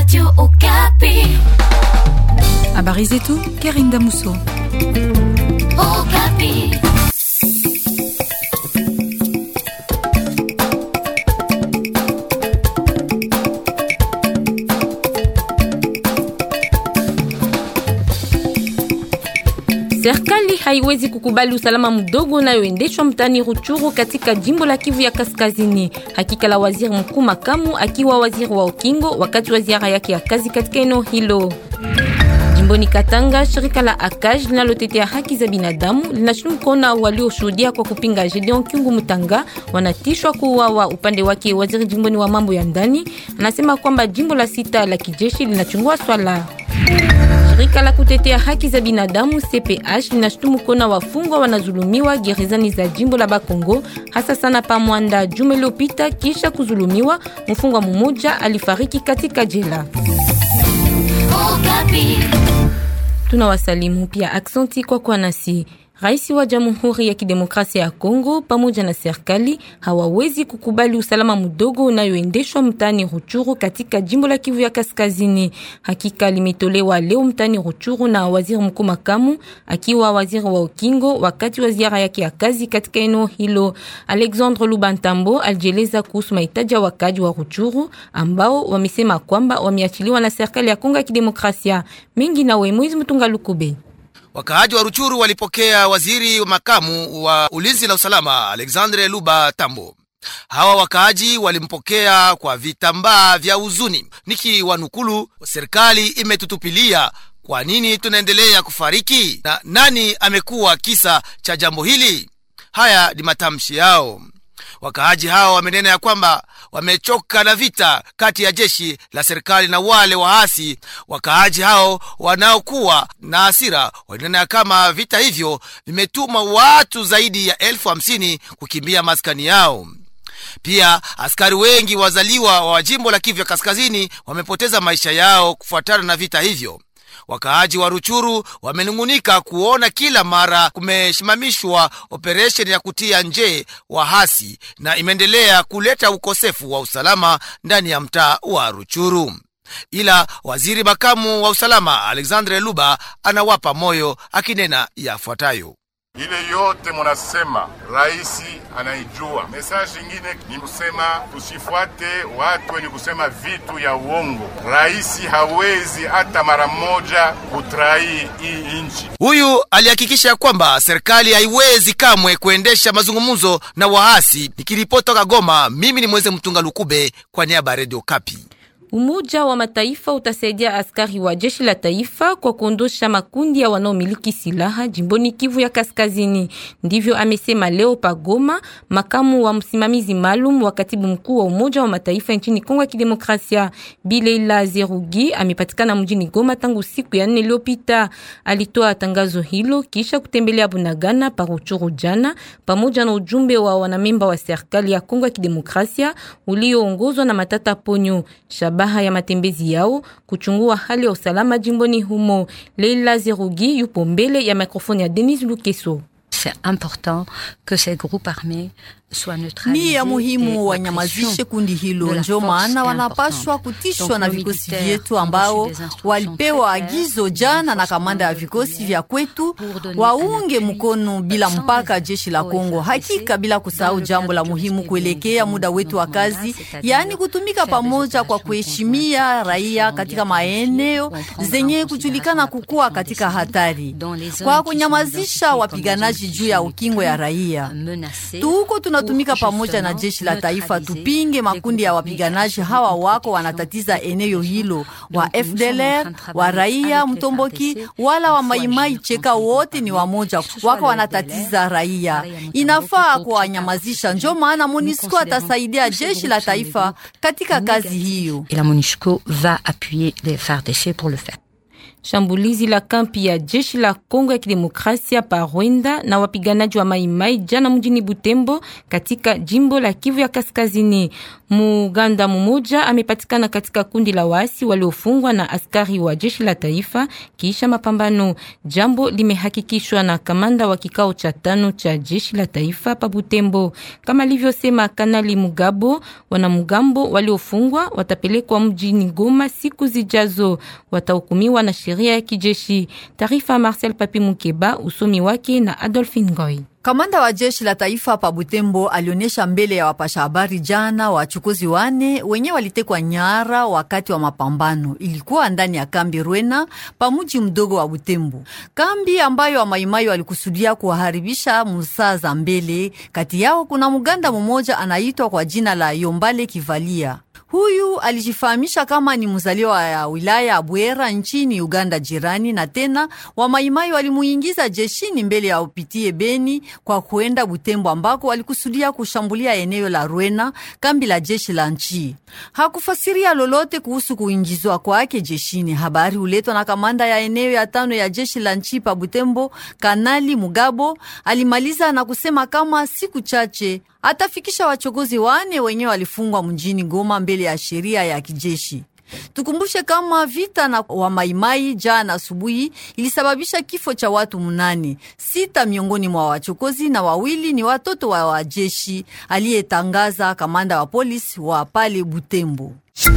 Radio Okapi. Habari zetu Karinda Muso. Okapi. Serikali haiwezi kukubali usalama mdogo unayoendeshwa mtani Ruchuru katika jimbo la Kivu ya Kaskazini. Hakika la waziri mkuu makamu akiwa waziri wa ukingo wakati wa ziara yake ya kazi katika eneo hilo. Jimboni Katanga, shirika la ACAJ linalotetea haki za binadamu linashutumu kuona walioshuhudia kwa kupinga Gedeon Kyungu Mutanga wanatishwa kuuawa. Upande wake, waziri jimboni wa mambo ya ndani anasema kwamba jimbo la sita la kijeshi linachungua swala Shirika la kutetea haki za binadamu CPH linashutumu kuona wafungwa wanazulumiwa gerezani za jimbo la Bakongo, hasa sana pa Mwanda. Juma iliyopita, kisha kuzulumiwa, mfungwa mmoja alifariki katika jela. Okapi. Tunawasalimu pia aksanti kwa kwa nasi. Rais wa Jamhuri ya Kidemokrasia ya Kongo pamoja na serikali hawawezi kukubali usalama mdogo unayoendeshwa mtani Ruchuru katika jimbo la Kivu ya Kaskazini. Hakika limetolewa leo mtani Ruchuru na waziri mkuu makamu akiwa waziri wa ukingo wakati wa ziara yake ya kazi katika eneo hilo. Alexandre Lubantambo alijeleza kuhusu mahitaji ya wakaji wa Ruchuru ambao wamesema kwamba wameachiliwa na serikali ya Kongo ya Kidemokrasia. Mingi na Wemwezi Mtunga Lukube. Wakaaji wa Ruchuru walipokea waziri wa makamu wa ulinzi na usalama Alexandre Luba Tambo. Hawa wakaaji walimpokea kwa vitambaa vya huzuni, nikiwanukulu, serikali imetutupilia. Kwa nini tunaendelea kufariki na nani amekuwa kisa cha jambo hili? Haya ni matamshi yao. Wakaaji hao wamenena ya kwamba wamechoka na vita kati ya jeshi la serikali na wale waasi. Wakaaji hao wanaokuwa na hasira walinena ya kama vita hivyo vimetuma watu zaidi ya elfu hamsini kukimbia maskani yao. Pia askari wengi wazaliwa wa jimbo la Kivu ya Kaskazini wamepoteza maisha yao kufuatana na vita hivyo. Wakaaji wa Ruchuru wamenung'unika kuona kila mara kumesimamishwa operesheni ya kutia nje wahasi na imeendelea kuleta ukosefu wa usalama ndani ya mtaa wa Ruchuru. Ila waziri makamu wa usalama Alexandre Luba anawapa moyo akinena yafuatayo. Ile yote munasema raisi anaijua. Mesaji ingine ni kusema tusifuate watu wenye kusema vitu ya uongo. Raisi hawezi hata mara moja kutrai hii nchi. Huyu alihakikisha kwamba serikali haiwezi kamwe kuendesha mazungumzo na waasi. Nikiripoti toka Goma, mimi ni Mweze Mtunga Lukube kwa niaba ya Radio Kapi. Umoja wa Mataifa utasaidia askari wa jeshi la taifa kwa kuondosha makundi ya wanaomiliki silaha jimboni Kivu ya Kaskazini. Ndivyo amesema leo Pagoma, makamu wa msimamizi maalum wa katibu mkuu wa Umoja wa Mataifa nchini Kongo ya Kidemokrasia. Bileila Zerugi amepatikana mjini Goma tangu siku ya nne iliyopita. Alitoa tangazo hilo kisha kutembelea Bunagana Paruchuru jana pamoja na ujumbe wa wanamemba wa serikali ya Kongo ya Kidemokrasia ulioongozwa na Matata Ponyo. Shabaha ya matembezi yao kuchungua hali ya usalama jimboni humo. Leila Zerugi yupo mbele ya mikrofoni ya Denis Lukeso. C'est important que ces groupes armés soient neutralisés. Ni ya et muhimu la wanyamazishe pression kundi de hilo, la ndio force maana est wanapaswa importante. kutishwa Donc, na nos vikosi militaires vyetu ont ambao reçu des instructions walipewa très claires agizo du jana na renforcement kamanda ya de vikosi l'UE vya kwetu pour donner waunge un appui mkono bila sans mpaka les jeshi la aux Kongo. FARDC Hakika bila kusahau dans le jambo la cadre du muhimu respect kuelekea bien muda évidemment wetu wa de nos mandats, kazi, c'est-à-dire yaani kutumika faire des pamoja kwa opérations kuheshimia conjointes raia qui katika sont bien maeneo planifiées, où on zenye prendra en kujulikana considération la kukuwa protection katika des hatari, civils dans les zones kwa qui sont kunyamazisha identifiées comme wapiganaji des zones juu ya qui sont ukingo ya plus raia. menacées Tuko tunatumika pour pamoja na justement jeshi la taifa neutraliser tupinge les makundi ya groupes wapiganaji armés hawa qui wako ont wanatatiza protection, eneo hilo, wa Donc, nous sommes en FDLR, train de wa travailler raia avec les Mtomboki FARDC, wala wa il faut Maimai agir Cheka, ensemble wote ni parmi wamoja, que ce soit wako le wanatatiza FDLR, raia. raia Mtomboki, Inafaa Cheka, kuwanyamazisha, ndio Cheka, maana nous MONUSCO considérons atasaidia tous ces jeshi groupes la sont des taifa groupes katika kazi négatifs. hiyo. Et la MONUSCO va appuyer les FARDC pour le faire. Shambulizi la kampi ya jeshi la Kongo ya Kidemokrasia pa Rwanda na wapiganaji wa Maimai jana mjini Butembo katika jimbo la Kivu ya Kaskazini. Muganda mmoja amepatikana katika kundi la waasi waliofungwa na askari wa jeshi la taifa kisha mapambano. Jambo limehakikishwa na kamanda wa kikao cha tano cha jeshi la taifa pa Butembo. Kama alivyosema Kanali Mugabo, wanamgambo waliofungwa watapelekwa mjini Goma siku zijazo, watahukumiwa na sheria ya kijeshi. Taarifa Marcel Papi Mukeba, usomi wake na Adolphine Ngoy. Kamanda wa jeshi la taifa pa Butembo alionyesha mbele ya wapasha habari jana wachukuzi wane wenye walitekwa nyara wakati wa mapambano. Ilikuwa ndani ya kambi Rwena pa mji mdogo wa Butembo, kambi ambayo wamaimai walikusudia kuwaharibisha musaa za mbele. Kati yao kuna muganda mmoja anaitwa kwa jina la Yombale Kivalia. Huyu alijifahamisha kama ni mzaliwa ya wilaya ya Bwera nchini Uganda jirani, na tena wamaimai walimuingiza jeshini mbele ya upitie Beni kwa kuenda Butembo ambako walikusudia kushambulia eneo la Rwena, kambi la jeshi la nchi. Hakufasiria lolote kuhusu kuingizwa kwake jeshini. Habari huletwa na kamanda ya eneo ya tano ya jeshi la nchi pa Butembo, Kanali Mugabo. Alimaliza na kusema kama siku chache atafikisha wachokozi wane wenyewe walifungwa mjini Goma mbele ya sheria ya kijeshi. Tukumbushe kama vita na wamaimai jana asubuhi ilisababisha kifo cha watu munane, sita miongoni mwa wachokozi na wawili ni watoto wa wajeshi, aliyetangaza kamanda wa polisi wa pale Butembo.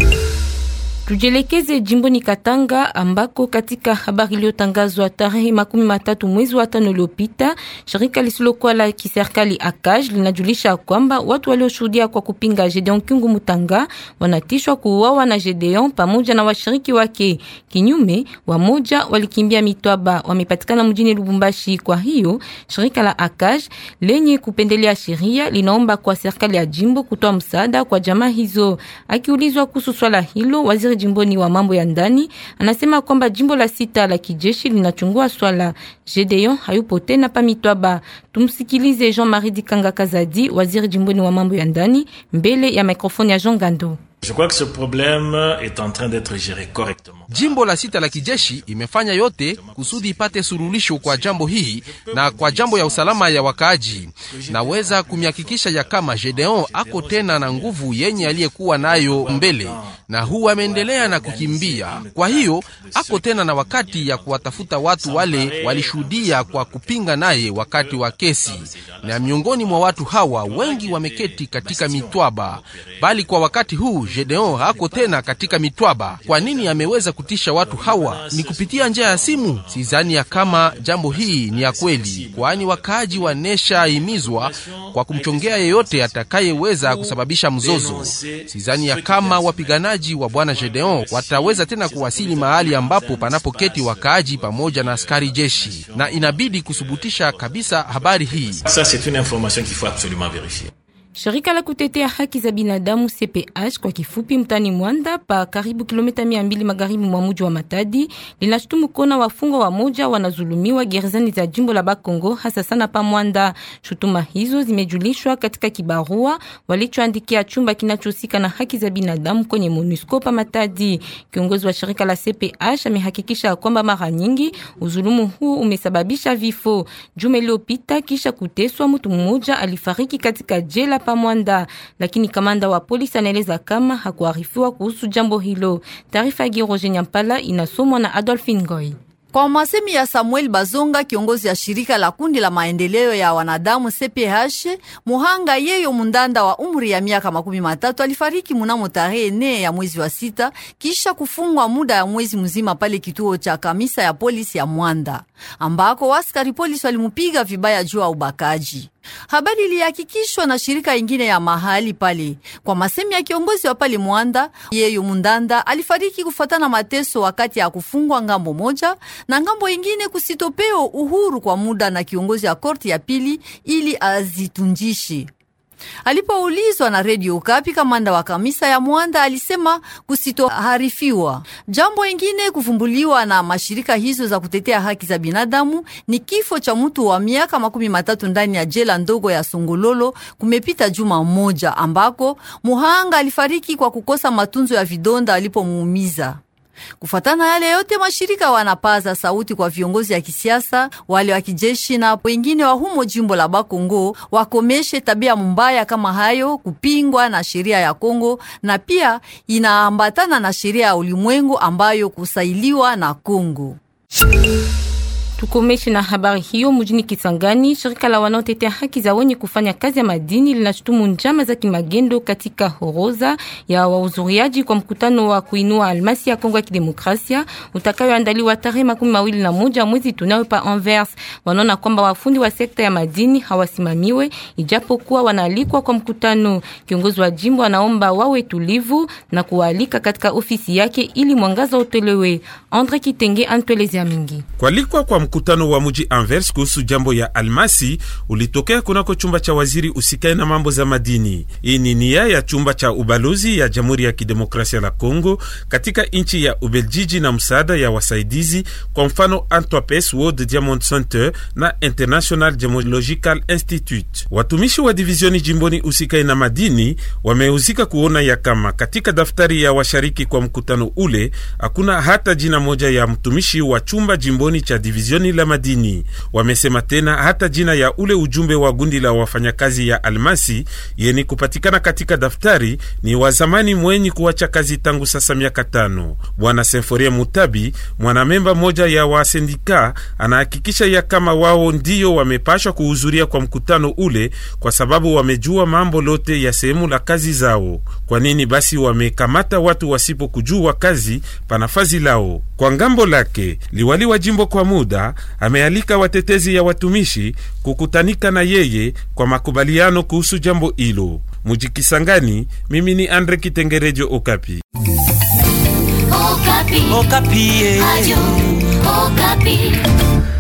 Tujelekeze jimboni Katanga ambako katika habari iliyotangazwa tarehe makumi matatu mwezi wa tano uliopita, shirika lisilokuwa la kiserikali ACAJ linajulisha kwamba watu walioshuhudia kwa kupinga Gedeon Kyungu Mutanga wanatishwa kuuawa na Gedeon pamoja na washiriki wake. Kinyume, wamoja walikimbia Mitwaba, wamepatikana mjini Lubumbashi. Kwa hiyo shirika la ACAJ lenye kupendelea sheria linaomba kwa serikali ya jimbo kutoa msaada kwa jamaa hizo. Akiulizwa kuhusu swala hilo, waziri jimboni wa mambo ya ndani anasema kwamba jimbo la sita la kijeshi linachungua swala. Gedeon hayupo tena pa Mitwaba. Tumsikilize Jean-Marie Dikanga Kazadi, waziri jimboni wa mambo ya ndani, mbele ya mikrofoni ya Jean Gando. Je crois que ce problème est en train d'être géré correctement. Jimbo la sita la kijeshi imefanya yote kusudi ipate suluhisho kwa jambo hii na kwa jambo ya usalama ya wakaaji. Naweza kumihakikisha ya kama Gedeon ako tena na nguvu yenye aliyekuwa nayo mbele, na huu ameendelea na kukimbia. Kwa hiyo ako tena na wakati ya kuwatafuta watu wale walishuhudia kwa kupinga naye wakati wa kesi, na miongoni mwa watu hawa wengi wameketi katika mitwaba, bali kwa wakati huu Gedeon hako tena katika mitwaba. Kwa nini ameweza kutisha watu hawa? Ni kupitia njia ya simu? Sidhani ya kama jambo hii ni ya kweli, kwani wakaaji wanesha himizwa kwa kumchongea yeyote atakayeweza kusababisha mzozo. Sidhani ya kama wapiganaji wa bwana Gedeon wataweza tena kuwasili mahali ambapo panapoketi wakaaji pamoja na askari jeshi, na inabidi kusubutisha kabisa habari hii. Ça, c'est une information qu'il faut absolument vérifier. Shirika la kutetea haki za binadamu CPH kwa kifupi, mtani Mwanda pa karibu kilomita mia mbili magharibi mwa mji wa Matadi linashutumu kuona wafungwa wa moja wanazulumiwa gerezani za jimbo la Bakongo, hasa sana pa Mwanda. Shutuma hizo zimejulishwa katika kibarua walichoandikia chumba kinachohusika na haki za binadamu kwenye MONUSCO pa Matadi. Kiongozi wa shirika la CPH amehakikisha kwamba mara nyingi uzulumu huu umesababisha vifo. Juma iliyopita kisha kuteswa, mtu mmoja alifariki katika jela pa Mwanda, lakini kamanda wa polisi anaeleza kama hakuarifiwa kuhusu jambo hilo. Taarifa ya Giroje Nyampala inasomwa na Adolphine Ngoy. Kwa masemi ya Samuel Bazonga, kiongozi ya shirika la kundi la maendeleo ya wanadamu CPH, muhanga yeyo mundanda wa umri ya miaka makumi matatu alifariki munamo tarehe nne ya mwezi wa sita kisha kufungwa muda ya mwezi mzima pale kituo cha kamisa ya polisi ya Mwanda ambako waskari polisi walimupiga vibaya juu ya ubakaji. Habari ilihakikishwa na shirika ingine ya mahali pale. Kwa masemi ya kiongozi wa pale Mwanda, yeyo mundanda alifariki kufuatana mateso wakati ya kufungwa ngambo moja na ngambo ingine kusitopeo uhuru kwa muda na kiongozi ya korti ya pili ili azitunjishe. Alipoulizwa na redio Ukapi, kamanda wa kamisa ya Mwanda alisema kusitoharifiwa. Jambo ingine kuvumbuliwa na mashirika hizo za kutetea haki za binadamu ni kifo cha mtu wa miaka makumi matatu ndani ya jela ndogo ya Songololo kumepita juma moja, ambako muhanga alifariki kwa kukosa matunzo ya vidonda alipomuumiza. Kufuatana na yale yote, mashirika wanapaza sauti kwa viongozi ya kisiasa, wale wa kijeshi na wengine wa humo jimbo la Bakongo wakomeshe tabia mbaya kama hayo, kupingwa na sheria ya Kongo na pia inaambatana na sheria ya ulimwengu ambayo kusailiwa na Kongo. Tukomeshe na habari hiyo mjini Kisangani. Shirika la wanaotetea haki za wenye kufanya kazi ya madini linashutumu njama za kimagendo katika horoza ya wahudhuriaji kwa mkutano wa kuinua almasi ya Kongo ya Kidemokrasia utakayoandaliwa tarehe makumi mawili na moja mwezi tunao pa Anvers. Wanaona kwamba wafundi wa sekta ya madini hawasimamiwe ijapokuwa wanaalikwa kwa mkutano. Kiongozi wa jimbo anaomba wawe tulivu na kualika katika ofisi yake ili mwangaza utolewe. Andre Kitenge antuelezea mingi Kualikwa kwa mkutano wa mji Anvers kuhusu jambo ya almasi ulitokea kunako chumba cha waziri usikae na mambo za madini. Hii ni nia ya chumba cha ubalozi ya Jamhuri ya Kidemokrasia la Kongo katika nchi ya Ubeljiji na msaada ya wasaidizi, kwa mfano Antwerpes World Diamond Center na International Gemological Institute. Watumishi wa divizioni jimboni usikae na madini wamehusika kuona ya kama katika daftari ya washariki kwa mkutano ule hakuna hata jina moja ya mtumishi wa chumba jimboni cha divizioni la madini. Wamesema tena hata jina ya ule ujumbe wa gundi la wafanyakazi ya almasi yeni kupatikana katika daftari ni wa zamani mwenyi kuacha kazi tangu sasa miaka tano. Bwana Senforia Mutabi, mwanamemba moja ya wasendika, anahakikisha ya kama wao ndiyo wamepashwa kuhudhuria kwa mkutano ule kwa sababu wamejua mambo lote ya sehemu la kazi zao. Kwa nini basi wamekamata watu wasipokujua kazi panafazi lao? Kwa ngambo lake liwali wa jimbo kwa muda amealika watetezi ya watumishi kukutanika na yeye kwa makubaliano kuhusu jambo hilo. Mujikisangani, mimi ni Andre Kitengerejo, Okapi. Okapi. Okapi. Ayu, Okapi.